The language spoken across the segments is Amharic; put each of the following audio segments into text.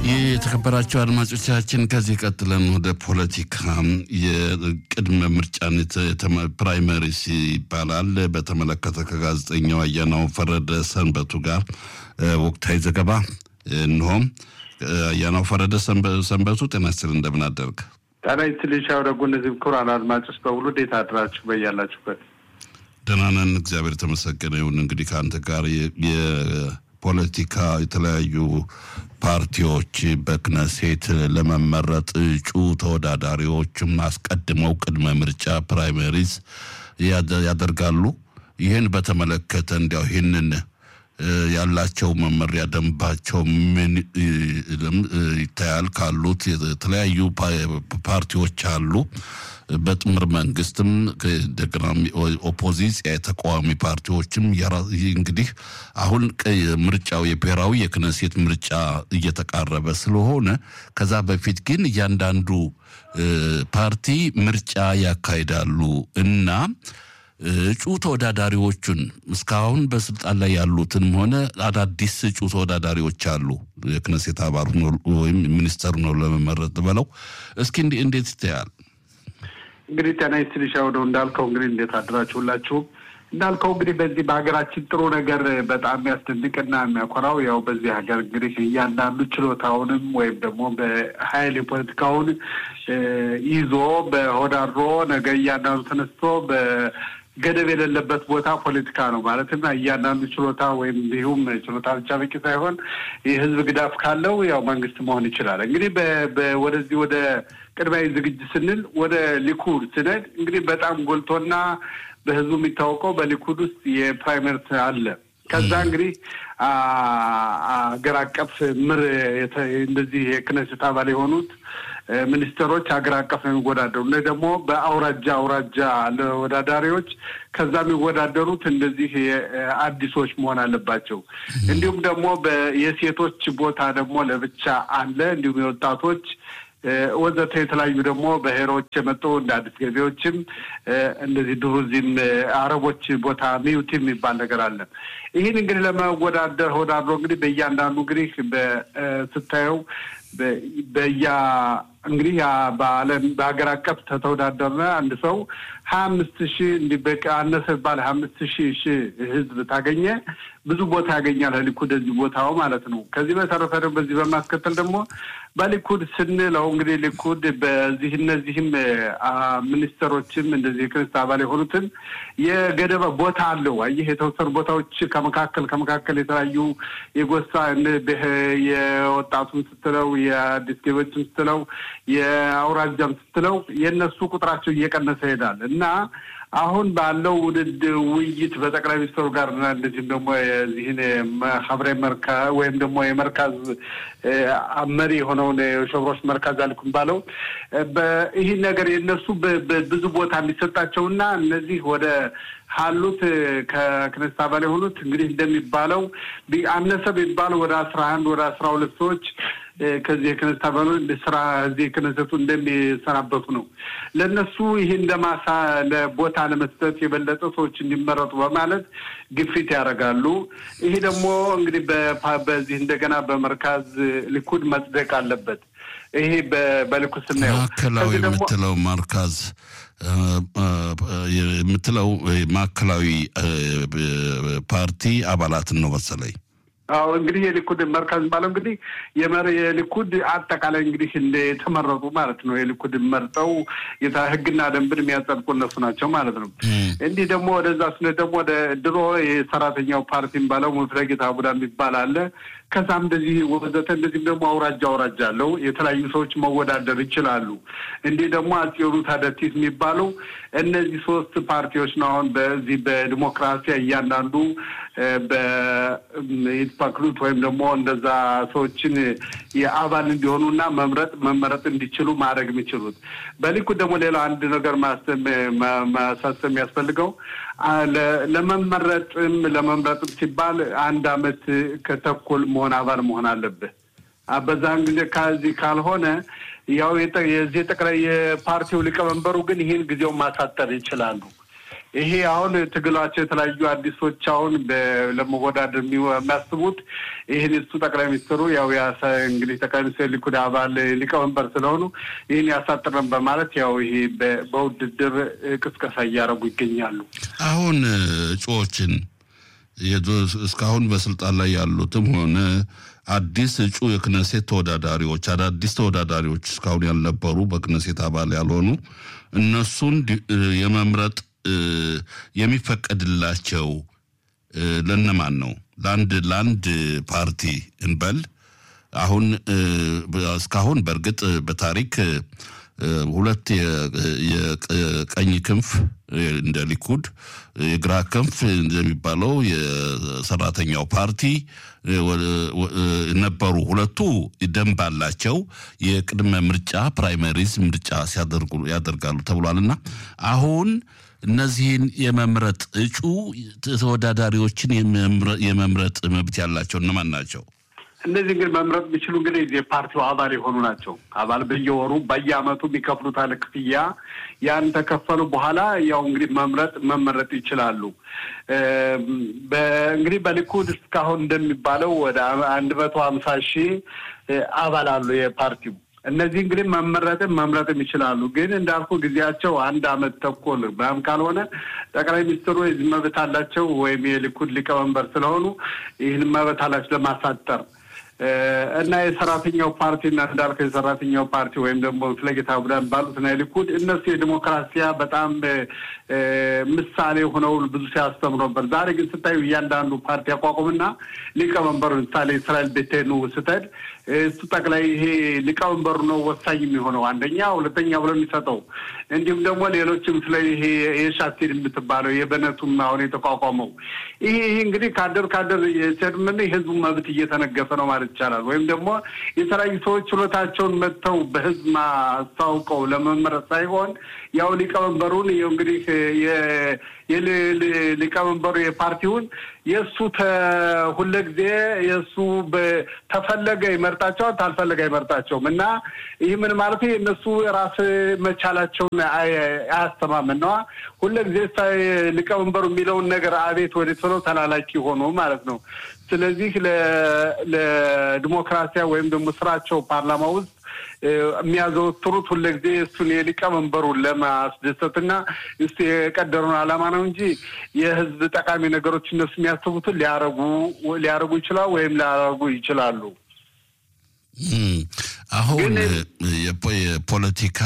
የተከበራቸው አድማጮቻችን ከዚህ ቀጥለን ወደ ፖለቲካ የቅድመ ምርጫን ፕራይመሪስ ይባላል በተመለከተ ከጋዜጠኛው አያናው ፈረደ ሰንበቱ ጋር ወቅታዊ ዘገባ እንሆም። አያናው ፈረደ ሰንበቱ ጤና ይስጥልኝ፣ እንደምን አደርግ? ጤና ይስጥልኝ ሻው ደጉ። እነዚህ ክቡራን አድማጮች በሙሉ እንዴት አድራችሁ በያላችሁበት? ደህና ነን፣ እግዚአብሔር የተመሰገነ ይሁን። እንግዲህ ከአንተ ጋር ፖለቲካ የተለያዩ ፓርቲዎች በክነሴት ለመመረጥ እጩ ተወዳዳሪዎችም አስቀድመው ቅድመ ምርጫ ፕራይመሪዝ ያደርጋሉ። ይህን በተመለከተ እንዲያው ይህንን ያላቸው መመሪያ ደንባቸው ምን ይታያል? ካሉት የተለያዩ ፓርቲዎች አሉ። በጥምር መንግስትም እንደገና ኦፖዚሲያ የተቃዋሚ ፓርቲዎችም እንግዲህ አሁን ምርጫው የብሔራዊ የክነሴት ምርጫ እየተቃረበ ስለሆነ ከዛ በፊት ግን እያንዳንዱ ፓርቲ ምርጫ ያካሂዳሉ እና እጩ ተወዳዳሪዎቹን እስካሁን በስልጣን ላይ ያሉትንም ሆነ አዳዲስ እጩ ተወዳዳሪዎች አሉ። የክነሴት አባሉ ወይም ሚኒስተሩ ነው ለመመረጥ ብለው እስኪ እንዴት ይታያል? እንግዲህ ጤና ይስጥልኝ ሻውደው እንዳልከው እንግዲህ እንዴት አድራችሁ ሁላችሁም እንዳልከው እንግዲህ በዚህ በሀገራችን ጥሩ ነገር በጣም የሚያስደንቅና የሚያኮራው ያው በዚህ ሀገር እንግዲህ እያንዳንዱ ችሎታውንም ወይም ደግሞ በሀይል የፖለቲካውን ይዞ በሆዳድሮ ነገ እያንዳንዱ ተነስቶ በገደብ የሌለበት ቦታ ፖለቲካ ነው ማለትም እያንዳንዱ ችሎታ ወይም እንዲሁም ችሎታ ብቻ በቂ ሳይሆን የህዝብ ግዳፍ ካለው ያው መንግስት መሆን ይችላል። እንግዲህ ወደዚህ ወደ ቅድማዊ ዝግጅት ስንል ወደ ሊኩድ ስነድ እንግዲህ በጣም ጎልቶና በህዝቡ የሚታወቀው በሊኩድ ውስጥ የፕራይመርት አለ። ከዛ እንግዲህ አገር አቀፍ ምር እንደዚህ የክነሴት አባል የሆኑት ሚኒስትሮች ሀገር አቀፍ ነው የሚወዳደሩ። እነ ደግሞ በአውራጃ አውራጃ ለወዳዳሪዎች ከዛ የሚወዳደሩት እንደዚህ አዲሶች መሆን አለባቸው። እንዲሁም ደግሞ የሴቶች ቦታ ደግሞ ለብቻ አለ። እንዲሁም የወጣቶች ወዘተ የተለያዩ ደግሞ ብሔሮች የመጡ እንደ አዲስ ገቢዎችም እንደዚህ ድሩዚም አረቦች ቦታ ሚዩት የሚባል ነገር አለ። ይህን እንግዲህ ለመወዳደር ወዳድሮ እንግዲህ በእያንዳንዱ እንግዲህ ስታየው በያ እንግዲህ በዓለም በሀገር አቀፍ ተተወዳደርነ አንድ ሰው ሀያ አምስት ሺህ እንዲህ በቃ አነሰ ባለ ሀያ አምስት ሺህ ሺህ ህዝብ ታገኘ ብዙ ቦታ ያገኛል ሊኩድ እዚህ ቦታው ማለት ነው። ከዚህ በተረፈ ደግሞ በዚህ በማስከተል ደግሞ በሊኩድ ስንለው እንግዲህ ሊኩድ በዚህ እነዚህም ሚኒስተሮችም እንደዚህ የክርስት አባል የሆኑትን የገደበ ቦታ አለው። አየህ የተወሰኑ ቦታዎች ከመካከል ከመካከል የተለያዩ የጎሳ የወጣቱን ስትለው የአዲስ ገቢዎችን ስትለው የአውራጃም ስትለው የእነሱ ቁጥራቸው እየቀነሰ ይሄዳል እና አሁን ባለው ውድድ ውይይት በጠቅላይ ሚኒስትሩ ጋር እና እንደዚህም ደግሞ የዚህን ሀብሬ መርካ ወይም ደግሞ የመርካዝ መሪ የሆነውን የሸብሮች መርካዝ አልኩም ባለው ይህ ነገር የነሱ ብዙ ቦታ የሚሰጣቸውና እነዚህ ወደ ካሉት ከክነስት አባል የሆኑት እንግዲህ እንደሚባለው አነሰ ቢባለው ወደ አስራ አንድ ወደ አስራ ሁለት ሰዎች ከዚህ የክነስት አባሉ ስራ እዚህ ክነሰቱ እንደሚሰናበቱ ነው። ለእነሱ ይህ እንደማሳ ለቦታ ለመስጠት የበለጠ ሰዎች እንዲመረጡ በማለት ግፊት ያደርጋሉ። ይሄ ደግሞ እንግዲህ በዚህ እንደገና በመርካዝ ሊኩድ መጽደቅ አለበት። ይሄ በሊኩድ ስናየው ማዕከላዊ የምትለው መርካዝ የምትለው ማዕከላዊ ፓርቲ አባላትን ነው መሰለኝ። አዎ እንግዲህ የሊኩድ መርካዝ ባለው እንግዲህ የሊኩድ አጠቃላይ እንግዲህ እንደ የተመረጡ ማለት ነው። የሊኩድ መርጠው ህግና ደንብን የሚያጸድቁ እነሱ ናቸው ማለት ነው። እንዲህ ደግሞ ወደዛ ስነ ደግሞ ወደ ድሮ የሰራተኛው ፓርቲ ባለው ሙፍለጌታ አቡዳ የሚባል አለ። ከዛም እንደዚህ ወዘተ እንደዚህም ደግሞ አውራጃ አውራጃ አለው። የተለያዩ ሰዎች መወዳደር ይችላሉ። እንዲህ ደግሞ አጽዮኑ ታደቲስ የሚባለው እነዚህ ሶስት ፓርቲዎች ነው። አሁን በዚህ በዲሞክራሲ እያንዳንዱ በኢትፓክሉት ወይም ደግሞ እንደዛ ሰዎችን የአባል እንዲሆኑና መምረጥ መመረጥ እንዲችሉ ማድረግ የሚችሉት። በሊኩድ ደግሞ ሌላ አንድ ነገር ማሳሰብ የሚያስፈልገው ለመመረጥም ለመምረጥም ሲባል አንድ አመት ከተኩል መሆን አባል መሆን አለብህ። በዛን ጊዜ ከዚህ ካልሆነ ያው የዚህ ጠቅላይ የፓርቲው ሊቀመንበሩ ግን ይህን ጊዜውን ማሳጠር ይችላሉ። ይሄ አሁን ትግላቸው የተለያዩ አዲሶች አሁን ለመወዳደር የሚያስቡት ይህን እሱ ጠቅላይ ሚኒስትሩ ያው እንግዲህ ጠቅላይ ሚኒስትር ሊኩድ አባል ሊቀመንበር ስለሆኑ ይህን ያሳጥረን በማለት ያው ይሄ በውድድር ቅስቀሳ እያደረጉ ይገኛሉ። አሁን እጩዎችን እስካሁን በስልጣን ላይ ያሉትም ሆነ አዲስ እጩ የክነሴት ተወዳዳሪዎች አዳዲስ ተወዳዳሪዎች እስካሁን ያልነበሩ በክነሴት አባል ያልሆኑ እነሱን የመምረጥ የሚፈቀድላቸው ለነማን ነው? ለአንድ ለአንድ ፓርቲ እንበል አሁን እስካሁን በእርግጥ በታሪክ ሁለት የቀኝ ክንፍ እንደ ሊኩድ የግራ ክንፍ እንደሚባለው የሰራተኛው ፓርቲ ነበሩ። ሁለቱ ደንብ አላቸው። የቅድመ ምርጫ ፕራይመሪዝ ምርጫ ሲያደርጉ ያደርጋሉ ተብሏልና አሁን እነዚህን የመምረጥ እጩ ተወዳዳሪዎችን የመምረጥ መብት ያላቸው እነማን ናቸው? እነዚህ እንግዲህ መምረጥ የሚችሉ እንግዲህ የፓርቲው አባል የሆኑ ናቸው። አባል በየወሩ በየአመቱ የሚከፍሉት አለ ክፍያ ያን ተከፈሉ በኋላ ያው እንግዲህ መምረጥ መመረጥ ይችላሉ። እንግዲህ በሊኩድ እስካሁን እንደሚባለው ወደ አንድ መቶ ሀምሳ ሺህ አባል አሉ የፓርቲው እነዚህ እንግዲህ መመረጥም መምረጥም ይችላሉ። ግን እንዳልኩ ጊዜያቸው አንድ አመት ተኩል በም ካልሆነ ጠቅላይ ሚኒስትሩ የዚህ መብት አላቸው ወይም የሊኩድ ሊቀመንበር ስለሆኑ ይህን መብት አላቸው ለማሳጠር እና የሰራተኛው ፓርቲ እና እንዳልከው የሰራተኛው ፓርቲ ወይም ደግሞ ፍለጌታ ቡዳን ባሉት እና የሊኩድ እነሱ የዲሞክራሲያ በጣም ምሳሌ ሆነው ብዙ ሲያስተምሩ ነበር። ዛሬ ግን ስታዩ እያንዳንዱ ፓርቲ አቋቁምና ሊቀመንበሩ ምሳሌ እስራኤል ቤቴኑ ስትሄድ እሱ ጠቅላይ ይሄ ሊቀመንበሩ ነው ወሳኝ የሚሆነው አንደኛ፣ ሁለተኛ ብሎ የሚሰጠው እንዲሁም ደግሞ ሌሎችም ስለ ይሄ የሻቲድ የምትባለው የበነቱም አሁን የተቋቋመው ይሄ ይሄ እንግዲህ ካደር ካደር ሴድምን የህዝቡ መብት እየተነገፈ ነው ማለት ይቻላል። ወይም ደግሞ የተለያዩ ሰዎች ችሎታቸውን መጥተው በህዝብ ማስታውቀው ለመመረጥ ሳይሆን ያው ሊቀመንበሩን እንግዲህ ሊቀመንበሩ የፓርቲውን የእሱ ሁለጊዜ የእሱ ተፈለገ ይመርጣቸዋል፣ ታልፈለገ አይመርጣቸውም እና ይህ ምን ማለት የእነሱ ራስ መቻላቸውን አያስተማምን ነዋ። ሁለጊዜ ሊቀመንበሩ የሚለውን ነገር አቤት ወዴት ብለው ተላላኪ ሆኑ ማለት ነው። ስለዚህ ለዲሞክራሲያ ወይም ደግሞ ስራቸው ፓርላማ ውስጥ የሚያዘወትሩት ሁልጊዜ እሱን የሊቀመንበሩን ለማስደሰትና እሱ የቀደሩን ዓላማ ነው እንጂ የህዝብ ጠቃሚ ነገሮች እነሱ የሚያስቡትን ሊያረጉ ሊያረጉ ይችላሉ ወይም ሊያረጉ ይችላሉ። አሁን የፖለቲካ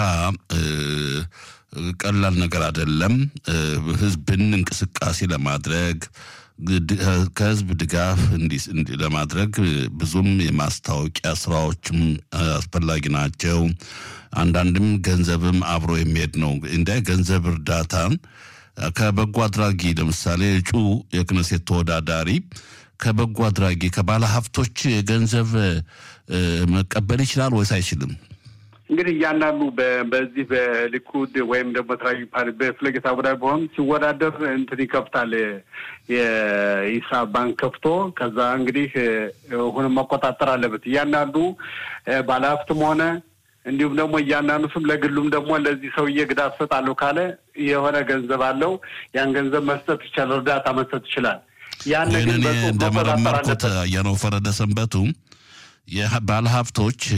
ቀላል ነገር አይደለም። ህዝብን እንቅስቃሴ ለማድረግ ከህዝብ ድጋፍ ለማድረግ ብዙም የማስታወቂያ ስራዎችም አስፈላጊ ናቸው። አንዳንድም ገንዘብም አብሮ የሚሄድ ነው። እንደ ገንዘብ እርዳታን ከበጎ አድራጊ ለምሳሌ እጩ የክነሴት ተወዳዳሪ ከበጎ አድራጊ ከባለ ሀብቶች ገንዘብ መቀበል ይችላል ወይስ አይችልም? እንግዲህ እያንዳንዱ በዚህ በሊኩድ ወይም ደግሞ ተለያዩ ፓርቲ በፍለጌታ ቡዳ በሆን ሲወዳደር እንትን ይከፍታል የሂሳብ ባንክ ከፍቶ ከዛ እንግዲህ ሁንም መቆጣጠር አለበት እያንዳንዱ ባለሀብትም ሆነ እንዲሁም ደግሞ እያንዳንዱ ስም ለግሉም ደግሞ ለዚህ ሰውዬ ግዳፍ ሰጣለሁ ካለ የሆነ ገንዘብ አለው ያን ገንዘብ መስጠት ይቻላል፣ እርዳታ መስጠት ይችላል። ያን ግን እንደመረመርኩት አያነው ፈረደ ሰንበቱ ባለሀብቶች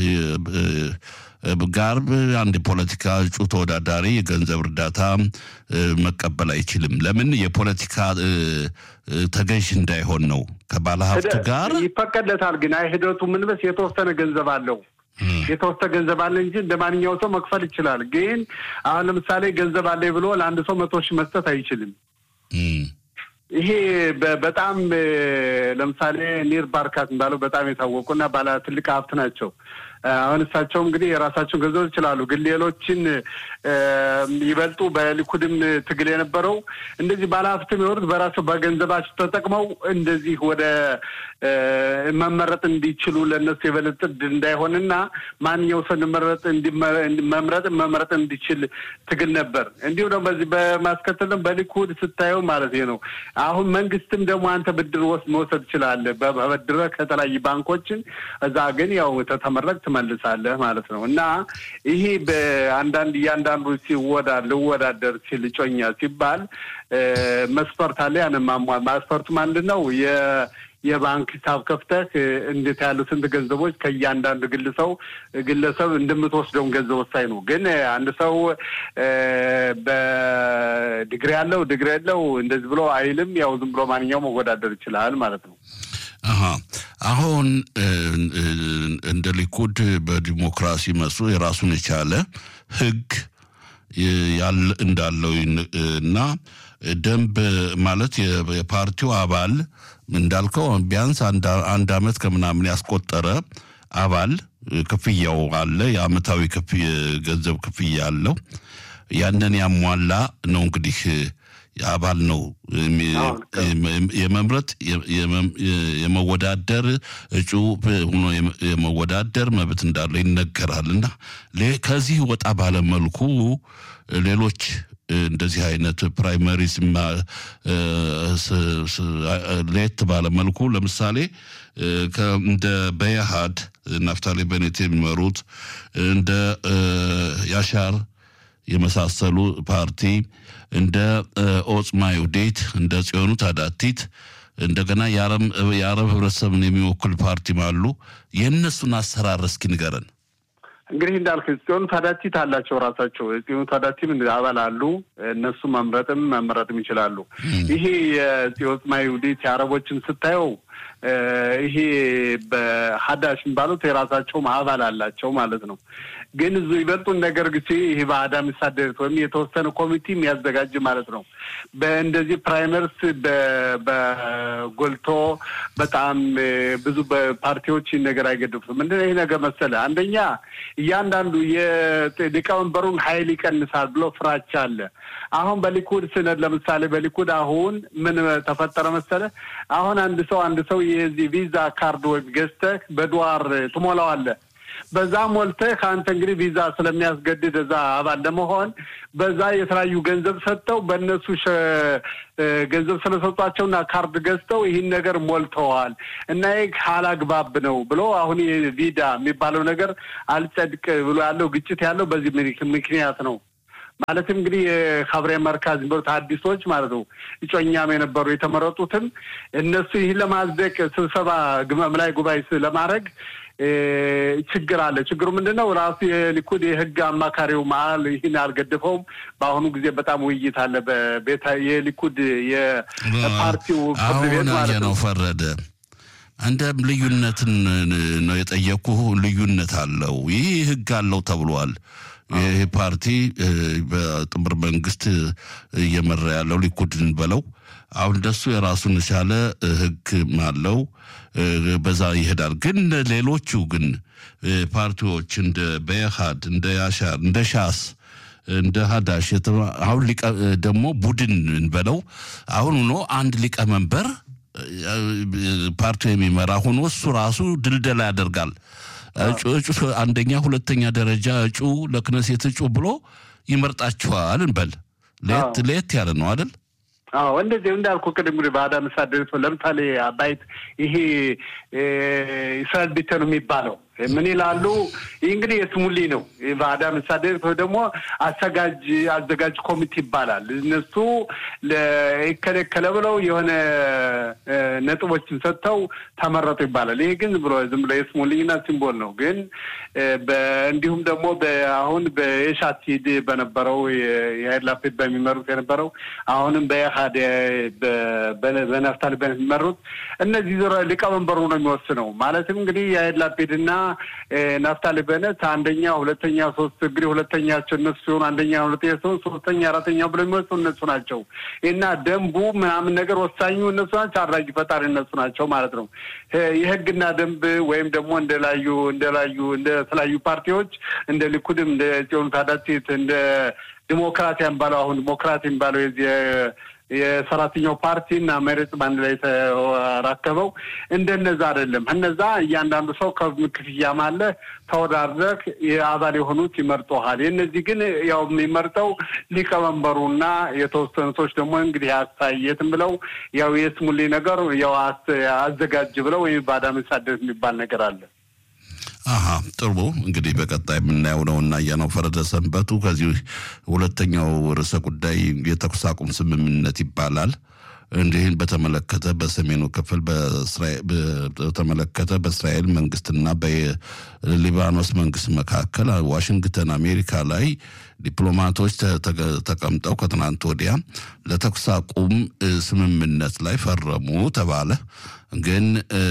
ጋር አንድ የፖለቲካ እጩ ተወዳዳሪ የገንዘብ እርዳታ መቀበል አይችልም። ለምን? የፖለቲካ ተገዥ እንዳይሆን ነው። ከባለሀብቱ ጋር ይፈቀድለታል። ግን አይ ሂደቱ ምን በስ የተወሰነ ገንዘብ አለው የተወሰነ ገንዘብ አለ እንጂ እንደ ማንኛው ሰው መክፈል ይችላል። ግን አሁን ለምሳሌ ገንዘብ አለ ብሎ ለአንድ ሰው መቶ ሺህ መስጠት አይችልም። ይሄ በጣም ለምሳሌ ኒር ባርካት የሚባለው በጣም የታወቁና ባለ ትልቅ ሀብት ናቸው። አሁን እሳቸው እንግዲህ የራሳቸውን ገንዘብ ይችላሉ። ግን ሌሎችን ይበልጡ በሊኩድም ትግል የነበረው እንደዚህ ባለሀብትም የሆኑት በራቸው በገንዘባቸው ተጠቅመው እንደዚህ ወደ መመረጥ እንዲችሉ ለእነሱ የበለጠ እንዳይሆንና ማንኛው ሰው እንመረጥ መምረጥ መምረጥ እንዲችል ትግል ነበር። እንዲሁም ደግሞ በዚህ በማስከተል በሊኩድ ስታየው ማለት ነው። አሁን መንግስትም ደግሞ አንተ ብድር ወስድ መውሰድ ትችላለህ በበድረ ከተለያዩ ባንኮችን እዛ ግን ያው ተተመረቅ ትመልሳለህ ማለት ነው እና ይሄ በአንዳንድ እያንዳንዱ ሲወዳ ልወዳደር ሲል እጮኛ ሲባል መስፈርት አለ። ያንን ማሟል መስፈርቱ ምንድን ነው? የባንክ ሂሳብ ከፍተህ እንዴት ያሉ ስንት ገንዘቦች ከእያንዳንዱ ግለሰው ግለሰብ እንደምትወስደውን ገንዘብ ወሳኝ ነው። ግን አንድ ሰው በዲግሪ ያለው ዲግሪ የለው እንደዚህ ብሎ አይልም። ያው ዝም ብሎ ማንኛውም መወዳደር ይችላል ማለት ነው። አሀ አሁን እንደ ሊኩድ በዲሞክራሲ መስሎ የራሱን የቻለ ሕግ እንዳለው እና ደንብ ማለት የፓርቲው አባል እንዳልከው ቢያንስ አንድ አመት ከምናምን ያስቆጠረ አባል ክፍያው አለ። የአመታዊ ገንዘብ ክፍያ አለው። ያንን ያሟላ ነው እንግዲህ አባል ነው የመምረጥ የመወዳደር እጩ ሆኖ የመወዳደር መብት እንዳለው ይነገራል። እና ከዚህ ወጣ ባለመልኩ ሌሎች እንደዚህ አይነት ፕራይመሪስ ለየት ባለመልኩ ለምሳሌ እንደ በየሃድ ናፍታሌ በኔት የሚመሩት እንደ ያሻር የመሳሰሉ ፓርቲ እንደ ኦጽማ ዩዴት እንደ ጽዮኑ ታዳቲት እንደገና የአረብ ህብረተሰብን የሚወክል ፓርቲም አሉ። የእነሱን አሰራር እስኪ ንገረን። እንግዲህ እንዳልክ ጽዮኑ ታዳቲት አላቸው ራሳቸው ጽዮኑ ታዳቲም አባል አሉ። እነሱ መምረጥም መመረጥም ይችላሉ። ይሄ የጽዮጽማ ይሁዲት የአረቦችን ስታየው ይሄ በሀዳሽ የሚባሉት የራሳቸው አባል አላቸው ማለት ነው። ግን እዙ ይበልጡን ነገር ጊዜ ይሄ በአዳ የሚሳደሩት ወይም የተወሰነ ኮሚቴ የሚያዘጋጅ ማለት ነው። በእንደዚህ ፕራይመርስ በጎልቶ በጣም ብዙ በፓርቲዎች ነገር አይገድፉም። ምንድን ይህ ነገር መሰለ አንደኛ እያንዳንዱ የሊቀመንበሩን ኃይል ይቀንሳል ብሎ ፍራቻ አለ። አሁን በሊኩድ ስነድ ለምሳሌ በሊኩድ አሁን ምን ተፈጠረ መሰለ አሁን አንድ ሰው አንድ ሰው የዚህ ቪዛ ካርድ ወይም ገዝተህ በድዋር ትሞላዋለህ በዛ ሞልተህ ከአንተ እንግዲህ ቪዛ ስለሚያስገድድ እዛ አባል ለመሆን በዛ የተለያዩ ገንዘብ ሰጥተው በእነሱ ገንዘብ ስለሰጧቸውና ካርድ ገዝተው ይህን ነገር ሞልተዋል እና ይህ አላግባብ ነው ብሎ አሁን ቪዳ የሚባለው ነገር አልጸድቅ ብሎ ያለው ግጭት ያለው በዚህ ምክንያት ነው። ማለትም እንግዲህ የሀብሬ መርካዝ የሚባሉት አዲሶች ማለት ነው እጮኛም የነበሩ የተመረጡትም እነሱ ይህን ለማጽደቅ ስብሰባ ግመም ላይ ጉባኤ ለማድረግ ችግር አለ። ችግሩ ምንድን ነው? ራሱ የሊኩድ የህግ አማካሪው መሀል ይህን አልገድፈውም። በአሁኑ ጊዜ በጣም ውይይት አለ በቤታ የሊኩድ የፓርቲው ፍርድ ቤት ማለት ነው ፈረደ እንደ ልዩነትን ነው የጠየኩህ። ልዩነት አለው። ይህ ህግ አለው ተብሏል። ይህ ፓርቲ በጥምር መንግስት እየመራ ያለው ሊኩድን በለው አሁን እንደሱ የራሱን የቻለ ህግ አለው። በዛ ይሄዳል። ግን ሌሎቹ ግን ፓርቲዎች እንደ በየሃድ፣ እንደ ያሻር፣ እንደ ሻስ፣ እንደ ሀዳሽ አሁን ደግሞ ቡድን እንበለው አሁን ሆኖ አንድ ሊቀመንበር ፓርቲው የሚመራ ሆኖ እሱ ራሱ ድልደላ ያደርጋል። እጩ አንደኛ፣ ሁለተኛ ደረጃ እጩ ለክነሴት እጩ ብሎ ይመርጣችኋል እንበል። ለየት ለየት ያለ ነው አይደል? አዎ እንደዚህ እንዳልኩ ቅድም እንግዲህ በአዳ መሳደሪት ለምሳሌ አባይት ይሄ እስራኤል ቤተኑ የሚባለው ምን ይላሉ? ይህ እንግዲህ የስሙሊ ነው። በአዳ መሳደሪት ወይ ደግሞ አዘጋጅ አዘጋጅ ኮሚቴ ይባላል። እነሱ ይከለከለ ብለው የሆነ ነጥቦችን ሰጥተው ተመረጡ ይባላል። ይሄ ግን ብሎ ዝም ብሎ የስሙሊና ሲምቦል ነው። ግን እንዲሁም ደግሞ አሁን በየሻቲድ በነበረው የያይር ላፒድ በሚመሩት የነበረው አሁንም በኢህአድ በናፍታሊ በሚመሩት እነዚህ ሊቀመንበሩ ነው የሚወስነው። ማለትም እንግዲህ የያይር ላፒድ እና ናፍታሊ በነት አንደኛ፣ ሁለተኛ፣ ሶስት እንግዲህ ሁለተኛቸው እነሱ ሲሆኑ አንደኛ፣ ሁለተኛ ሲሆኑ ሶስተኛ፣ አራተኛ ብሎ የሚወስኑ እነሱ ናቸው እና ደንቡ ምናምን ነገር ወሳኙ እነሱ ናቸው። አድራጊ ፈጣሪ እነሱ ናቸው ማለት ነው። የህግና ደንብ ወይም ደግሞ እንደላዩ እንደላዩ እንደ ተለያዩ ፓርቲዎች እንደ ሊኩድም እንደ ጽዮኑ ታዳቲት እንደ ዲሞክራት የሚባለው አሁን ዲሞክራት የሚባለው የዚህ የሰራተኛው ፓርቲ እና መሬት በአንድ ላይ የተራከበው እንደነዛ አይደለም። እነዛ እያንዳንዱ ሰው ክፍያም አለ ተወዳድረህ የአባል የሆኑት ይመርጠሃል። የእነዚህ ግን ያው የሚመርጠው ሊቀመንበሩና የተወሰኑ ሰዎች ደግሞ እንግዲህ አስተያየትም ብለው ያው የስሙሌ ነገር ያው አዘጋጅ ብለው ወይም ባዳ መሳደር የሚባል ነገር አለ። አሀ ጥሩ እንግዲህ በቀጣይ የምናየው ነው እና እያነው ፈረደ ሰንበቱ ከዚህ ሁለተኛው ርዕሰ ጉዳይ የተኩስ አቁም ስምምነት ይባላል። እንዲህን በተመለከተ በሰሜኑ ክፍል በተመለከተ በእስራኤል መንግስትና በሊባኖስ መንግስት መካከል ዋሽንግተን አሜሪካ ላይ ዲፕሎማቶች ተቀምጠው ከትናንት ወዲያ ለተኩስ አቁም ስምምነት ላይ ፈረሙ ተባለ። ግን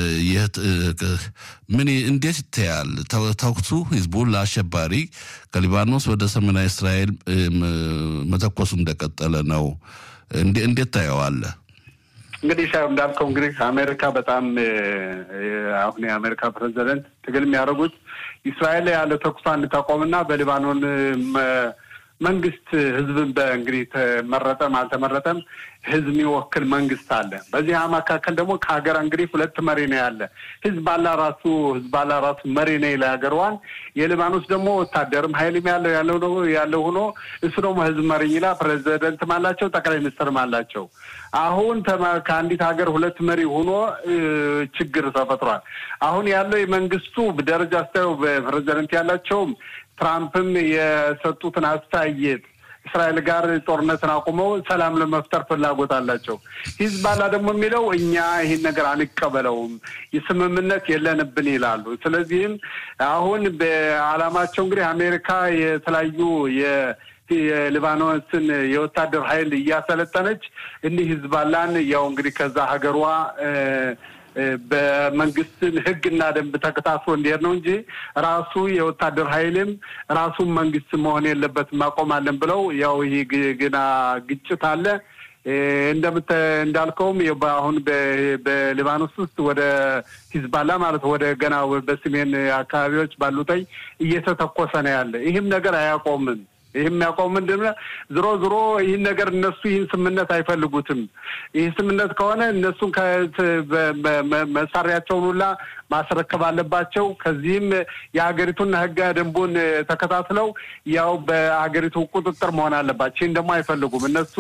ምን እንዴት ይታያል? ተኩሱ ህዝቡን ለአሸባሪ ከሊባኖስ ወደ ሰሜናዊ እስራኤል መተኮሱ እንደቀጠለ ነው። እንዴት ታየዋለህ? እንግዲህ ሻ እንዳልከው እንግዲህ አሜሪካ በጣም አሁን የአሜሪካ ፕሬዚደንት ትግል የሚያደርጉት እስራኤል ያለ ተኩሷ እንድታቆምና በሊባኖን መንግስት ህዝብን በእንግዲህ ተመረጠም አልተመረጠም ህዝብ የሚወክል መንግስት አለ። በዚህ መካከል ደግሞ ከሀገር እንግዲህ ሁለት መሪ ነው ያለ። ህዝባላ ራሱ ህዝባላ ራሱ መሪ ነው ለሀገርዋን። የሊባኖስ ደግሞ ወታደርም ሀይልም ያለው ያለው ያለው ሆኖ እሱ ደግሞ ህዝብ መሪ ይላ ፕሬዚደንትም አላቸው፣ ጠቅላይ ሚኒስትርም አላቸው። አሁን ከአንዲት ሀገር ሁለት መሪ ሆኖ ችግር ተፈጥሯል። አሁን ያለው የመንግስቱ ደረጃ ስታየው ፕሬዚደንት ያላቸውም ትራምፕም የሰጡትን አስተያየት እስራኤል ጋር ጦርነትን አቁመው ሰላም ለመፍጠር ፍላጎት አላቸው። ሂዝባላ ደግሞ የሚለው እኛ ይህን ነገር አንቀበለውም፣ የስምምነት የለንብን ይላሉ። ስለዚህም አሁን በዓላማቸው እንግዲህ አሜሪካ የተለያዩ የሊባኖስን የወታደር ኃይል እያሰለጠነች እኒህ ሂዝባላን ያው እንግዲህ ከዛ ሀገሯ በመንግስትን ህግና ደንብ ተከታትሎ እንዲሄድ ነው እንጂ ራሱ የወታደር ኃይልም ራሱን መንግስት መሆን የለበትም ማቆማለን ብለው ያው ይህ ግና ግጭት አለ። እንደምተ እንዳልከውም አሁን በሊባኖስ ውስጥ ወደ ሂዝባላ ማለት ወደ ገና በሰሜን አካባቢዎች ባሉተኝ እየተተኮሰ ነው ያለ። ይህም ነገር አያቆምም። ይህ የሚያውቀው ምንድን ነው? ዝሮ ዝሮ ይህን ነገር እነሱ ይህን ስምምነት አይፈልጉትም። ይህ ስምምነት ከሆነ እነሱን መሳሪያቸውን ሁላ ማስረከብ አለባቸው። ከዚህም የሀገሪቱን ህገ ደንቡን ተከታትለው ያው በሀገሪቱ ቁጥጥር መሆን አለባቸው። ይህን ደግሞ አይፈልጉም እነሱ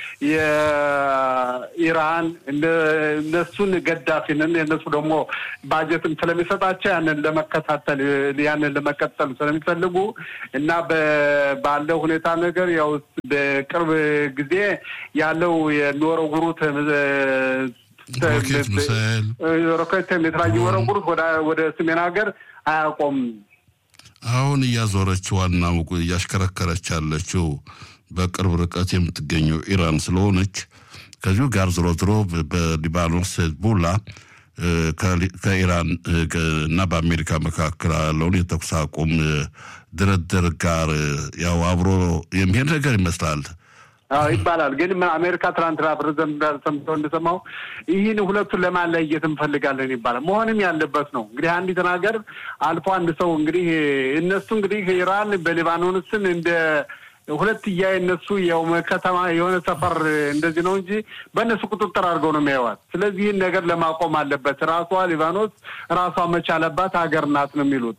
የኢራን እነሱን ገዳፊንን እነሱ ደግሞ ባጀትም ስለሚሰጣቸው ያንን ለመከታተል ያንን ለመቀጠል ስለሚፈልጉ እና ባለው ሁኔታ ነገር ያው በቅርብ ጊዜ ያለው የሚወረውሩት ሮኬት የተለያዩ ወረውሩት ወደ ሰሜን ሀገር አያቆም። አሁን እያዞረች ዋና እያሽከረከረች ያለችው በቅርብ ርቀት የምትገኘው ኢራን ስለሆነች ከዚሁ ጋር ዝሮ ዝሮ በሊባኖስ ሂዝቦላ ከኢራን እና በአሜሪካ መካከል ያለውን የተኩስ አቁም ድርድር ጋር ያው አብሮ የሚሄድ ነገር ይመስላል። አዎ ይባላል። ግን አሜሪካ ትናንትና ፕሬዚደንት ሰምተው እንደሰማው ይህን ሁለቱን ለማለየት እንፈልጋለን ይባላል። መሆንም ያለበት ነው። እንግዲህ አንዲትን ሀገር አልፎ አንድ ሰው እንግዲህ እነሱ እንግዲህ ኢራን በሊባኖስን እንደ ሁለት እያ እነሱ ያው ከተማ የሆነ ሰፈር እንደዚህ ነው እንጂ በእነሱ ቁጥጥር አድርገው ነው የሚያዋት። ስለዚህ ይህን ነገር ለማቆም አለበት። ራሷ ሊባኖስ ራሷ መቻለባት ሀገር ናት ነው የሚሉት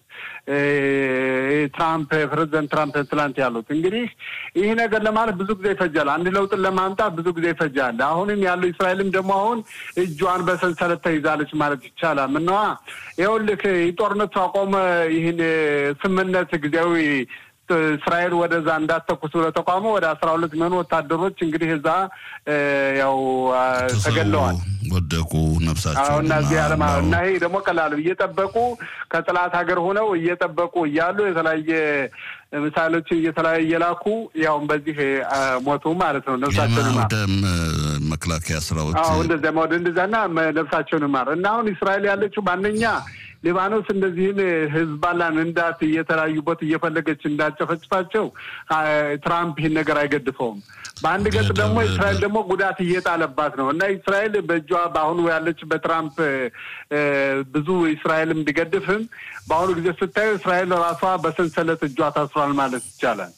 ትራምፕ ፕሬዚደንት ትራምፕ ትላንት ያሉት። እንግዲህ ይህ ነገር ለማለት ብዙ ጊዜ ይፈጃል። አንድ ለውጥን ለማምጣት ብዙ ጊዜ ይፈጃል። አሁንም ያለው እስራኤልም ደግሞ አሁን እጇን በሰንሰለት ተይዛለች ማለት ይቻላል። ምነዋ ይኸውልህ ጦርነቱ አቆመ ይህን ስምምነት ጊዜያዊ እስራኤል ወደዛ እንዳተኩስ ብሎ ተቋሙ ወደ አስራ ሁለት የሚሆኑ ወታደሮች እንግዲህ እዛ ያው ተገለዋል፣ ወደቁ ነፍሳቸው እና እዚህ አለማ እና ይሄ ደግሞ ቀላሉ እየጠበቁ ከጥላት ሀገር ሆነው እየጠበቁ እያሉ የተለያየ ምሳሌዎችን እየተለያየ እየላኩ ያውም በዚህ ሞቱ ማለት ነው። ነፍሳቸውን ወደ መከላከያ ስራዎች እንደዚያ ወደ እንደዚያና ነፍሳቸውን ማር እና አሁን እስራኤል ያለችው በአንደኛ ሊባኖስ እንደዚህን ህዝባላን እንዳት እየተለያዩበት እየፈለገች እንዳጨፈጭፋቸው ትራምፕ ይህን ነገር አይገድፈውም። በአንድ ገጽ ደግሞ እስራኤል ደግሞ ጉዳት እየጣለባት ነው እና እስራኤል በእጇ በአሁኑ ያለች በትራምፕ ብዙ እስራኤልም ቢገድፍም በአሁኑ ጊዜ ስታዩ እስራኤል ራሷ በሰንሰለት እጇ ታስሯል ማለት ይቻላል።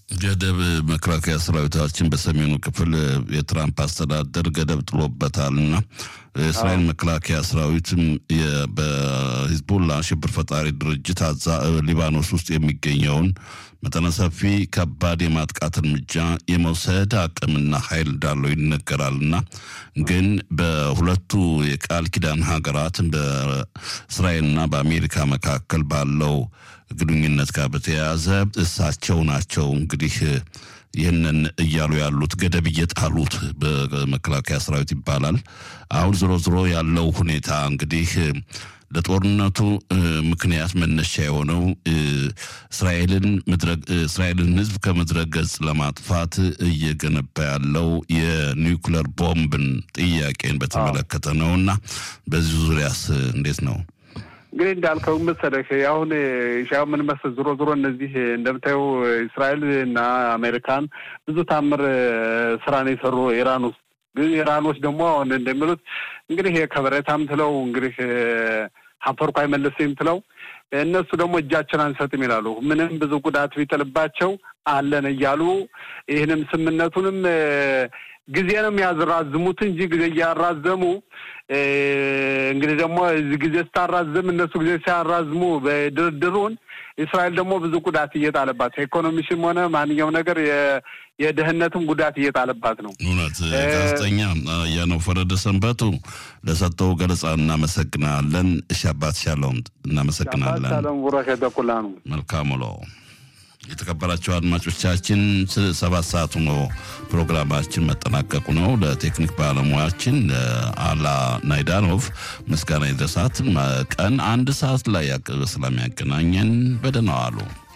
ገደብ መከላከያ ሰራዊታችን በሰሜኑ ክፍል የትራምፕ አስተዳደር ገደብ ጥሎበታል እና የእስራኤል መከላከያ ሰራዊትም በሂዝቡላ ሽብር ፈጣሪ ድርጅት አዛ ሊባኖስ ውስጥ የሚገኘውን መጠነ ሰፊ ከባድ የማጥቃት እርምጃ የመውሰድ አቅምና ኃይል እንዳለው ይነገራልና ግን በሁለቱ የቃል ኪዳን ሀገራት በእስራኤልና በአሜሪካ መካከል ባለው ግንኙነት ጋር በተያያዘ እሳቸው ናቸው እንግዲህ ይህንን እያሉ ያሉት ገደብ እየጣሉት በመከላከያ ሰራዊት ይባላል። አሁን ዝሮ ዝሮ ያለው ሁኔታ እንግዲህ ለጦርነቱ ምክንያት መነሻ የሆነው እስራኤልን እስራኤልን ሕዝብ ከምድረ ገጽ ለማጥፋት እየገነባ ያለው የኒውክለር ቦምብን ጥያቄን በተመለከተ ነው እና በዚህ ዙሪያስ እንዴት ነው? እንግዲህ እንዳልከው መሰለህ አሁን ሻው ምን መሰል ዞሮ ዞሮ እነዚህ እንደምታየው እስራኤል እና አሜሪካን ብዙ ታምር ስራ ነው የሰሩ ኢራን ውስጥ ግን ኢራኖች ደግሞ አሁን እንደሚሉት እንግዲህ ከበሬታም ትለው እንግዲህ ሀፈርኩ አይመለስም ትለው እነሱ ደግሞ እጃችን አንሰጥም ይላሉ። ምንም ብዙ ጉዳት ቢጥልባቸው አለን እያሉ ይህንም ስምነቱንም ጊዜ ነው የሚያራዝሙት እንጂ ጊዜ እያራዘሙ እንግዲህ ደግሞ እዚህ ጊዜ ስታራዝም እነሱ ጊዜ ሲያራዝሙ በድርድሩን እስራኤል ደግሞ ብዙ ጉዳት እየጣለባት ኢኮኖሚሽም ሆነ ማንኛውም ነገር የደህንነትም ጉዳት እየጣለባት ነው። እውነት ጋዜጠኛ ያነው ፈረደ ሰንበቱ ለሰጠው ገለጻ እናመሰግናለን። እሺ አባት ሻለውም እናመሰግናለን። ሻሎም ቡረክ የተኩላ ነው። መልካም ውሎ። የተከበራቸው አድማጮቻችን ሰባት ሰዓቱ ነው ፕሮግራማችን መጠናቀቁ ነው። ለቴክኒክ ባለሙያችን አላ ናይዳኖቭ ምስጋና ይድረሳት። ቀን አንድ ሰዓት ላይ ስለሚያገናኘን በደህና ዋሉ።